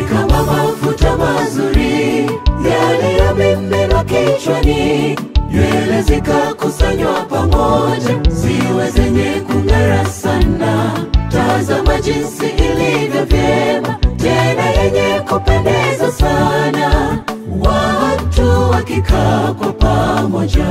kama mafuta mazuri yaliyomiminwa kichwani, nywele zikakusanywa pamoja, ziwe zenye kung'ara sana. Tazama jinsi ilivyo vyema, tena yenye kupendeza sana, watu wakikaa kwa pamoja.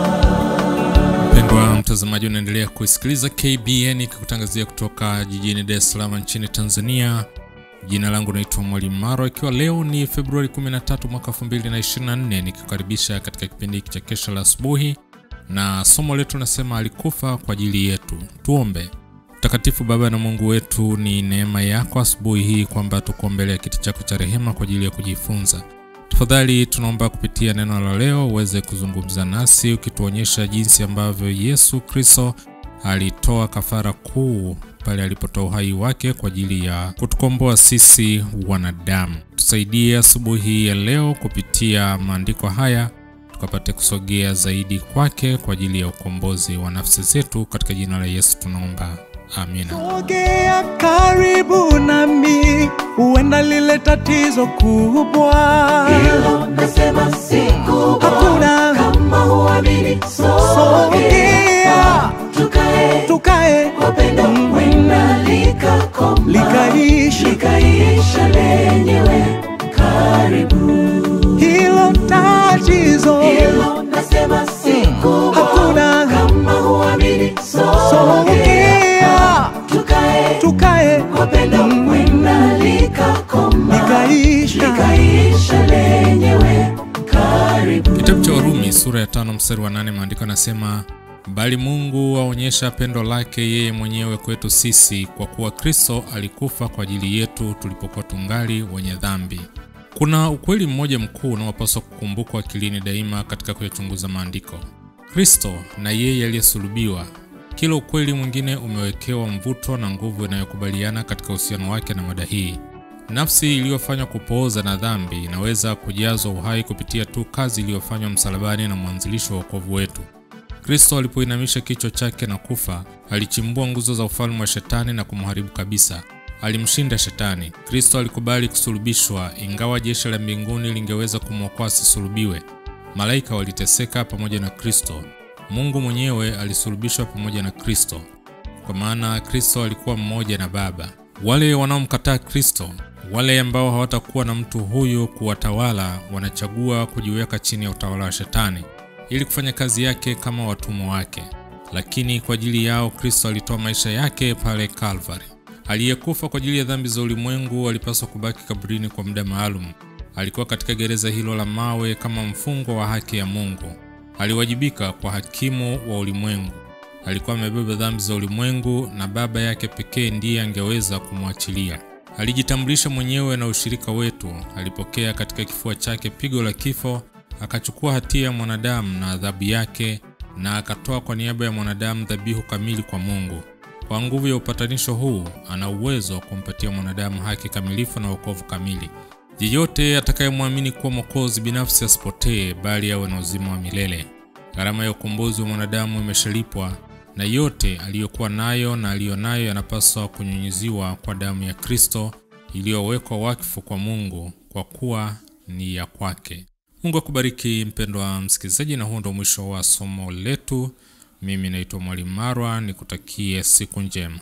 Mpendwa mtazamaji, unaendelea kuisikiliza KBN ikikutangazia kutoka jijini Dar es Salaam nchini Tanzania. Jina langu naitwa Mwalimu Maro, ikiwa leo ni Februari 13 mwaka 2024, nikikukaribisha katika kipindi hiki cha kesha la asubuhi, na somo letu nasema alikufa kwa ajili yetu. Tuombe. Mtakatifu Baba na Mungu wetu, ni neema yako asubuhi hii kwamba tuko mbele ya kiti chako cha rehema kwa ajili ya kujifunza. Tafadhali tunaomba kupitia neno la leo uweze kuzungumza nasi ukituonyesha jinsi ambavyo Yesu Kristo alitoa kafara kuu pale alipotoa uhai wake kwa ajili ya kutukomboa sisi wanadamu. Tusaidie asubuhi hii ya leo kupitia maandiko haya tukapate kusogea zaidi kwake kwa ajili ya ukombozi wa nafsi zetu. Katika jina la Yesu tunaomba, amina. Sogea karibu nami, huenda lile tatizo kubwa. Hilo nasema si kubwa, Hakuna. kama huamini, sogea Sogea. tukae Tukae kwa pendo, wenda likakoma Likaisha. likaisha lenyewe. Karibu hilo tatizo, hilo nasema si kubwa, Hakuna. kama huamini, sogea sogea tukae tukae kwa pendo, wenda likakoma likaisha. likaisha lenyewe. Karibu Kitabu cha Warumi sura ya tano mstari wa nane maandiko yanasema, bali Mungu aonyesha pendo lake yeye mwenyewe kwetu sisi, kwa kuwa Kristo alikufa kwa ajili yetu tulipokuwa tungali wenye dhambi. Kuna ukweli mmoja mkuu unaopaswa kukumbukwa akilini daima katika kuyachunguza maandiko: Kristo na yeye aliyesulubiwa. Kila ukweli mwingine umewekewa mvuto na nguvu inayokubaliana katika uhusiano wake na mada hii. Nafsi iliyofanywa kupooza na dhambi inaweza kujazwa uhai kupitia tu kazi iliyofanywa msalabani na mwanzilishi wa wokovu wetu. Kristo alipoinamisha kichwa chake na kufa, alichimbua nguzo za ufalme wa shetani na kumharibu kabisa. Alimshinda shetani. Kristo alikubali kusulubishwa, ingawa jeshi la mbinguni lingeweza kumwokoa asisulubiwe. Malaika waliteseka pamoja na Kristo. Mungu mwenyewe alisulubishwa pamoja na Kristo, kwa maana Kristo alikuwa mmoja na Baba. Wale wanaomkataa Kristo, wale ambao hawatakuwa na mtu huyu kuwatawala, wanachagua kujiweka chini ya utawala wa Shetani ili kufanya kazi yake kama watumwa wake. Lakini kwa ajili yao Kristo alitoa maisha yake pale Kalvari. Aliyekufa kwa ajili ya dhambi za ulimwengu alipaswa kubaki kaburini kwa muda maalum. Alikuwa katika gereza hilo la mawe kama mfungwa wa haki ya Mungu. Aliwajibika kwa hakimu wa ulimwengu. Alikuwa amebeba dhambi za ulimwengu na Baba yake pekee ndiye angeweza kumwachilia. Alijitambulisha mwenyewe na ushirika wetu. Alipokea katika kifua chake pigo la kifo, akachukua hatia ya mwanadamu na adhabu yake, na akatoa kwa niaba ya mwanadamu dhabihu kamili kwa Mungu. Kwa nguvu ya upatanisho huu, ana uwezo wa kumpatia mwanadamu haki kamilifu na wokovu kamili. Yeyote atakayemwamini kuwa Mwokozi binafsi asipotee, bali awe na uzima wa milele. Gharama ya ukombozi wa mwanadamu imeshalipwa, na yote aliyokuwa nayo na aliyo nayo yanapaswa kunyunyiziwa kwa damu ya Kristo iliyowekwa wakfu kwa Mungu, kwa kuwa ni ya kwake. Mungu akubariki mpendwa msikilizaji, na huo ndo mwisho wa somo letu. Mimi naitwa Mwalimu Marwa, nikutakie siku njema.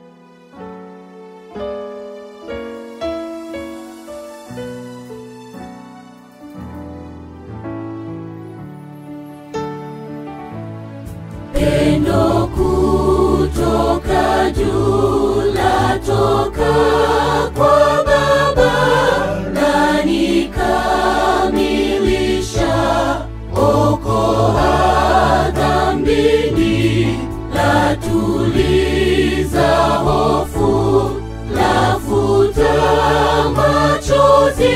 Pendo kutoka juu latoka kwa Baba na nikamilisha okoa dhambini, latuliza hofu, lafuta machozi,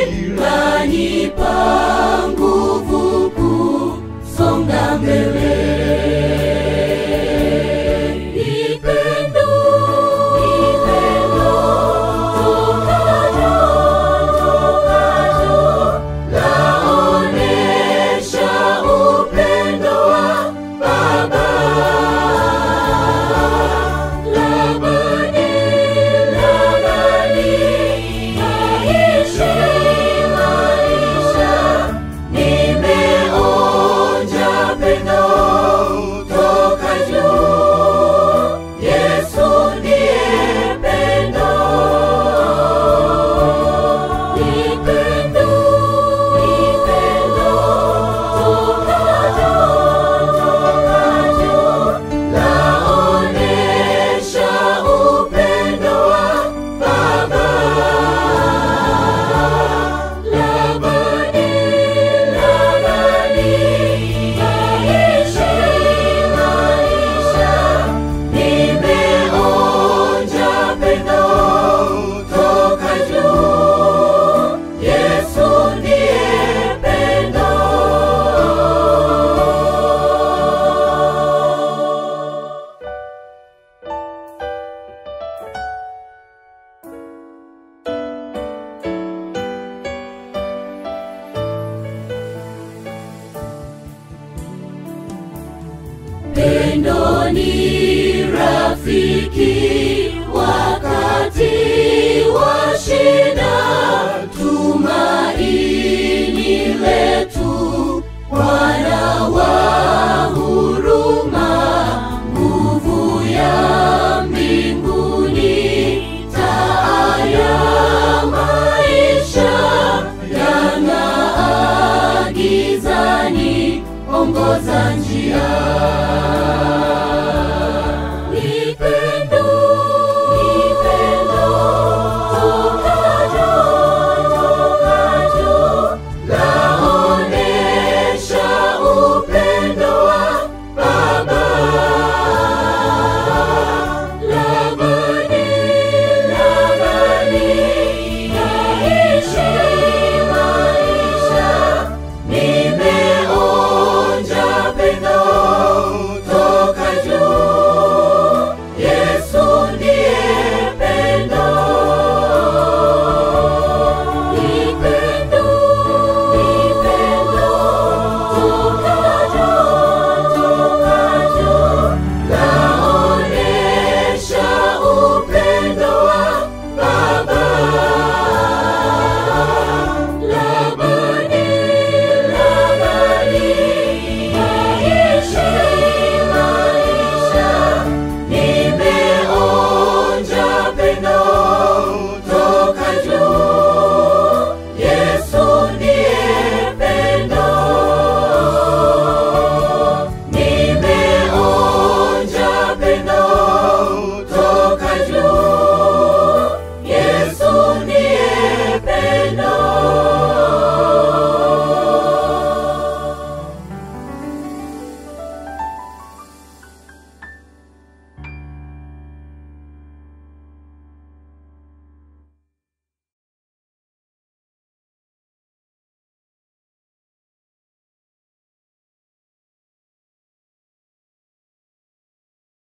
lanipa nguvu kusonga mbele. Nipendo, nipendo, tokajo, tokajo, laonesha upendo wa Baba. Labani, labani, Upendo ni rafiki wakati wa shida,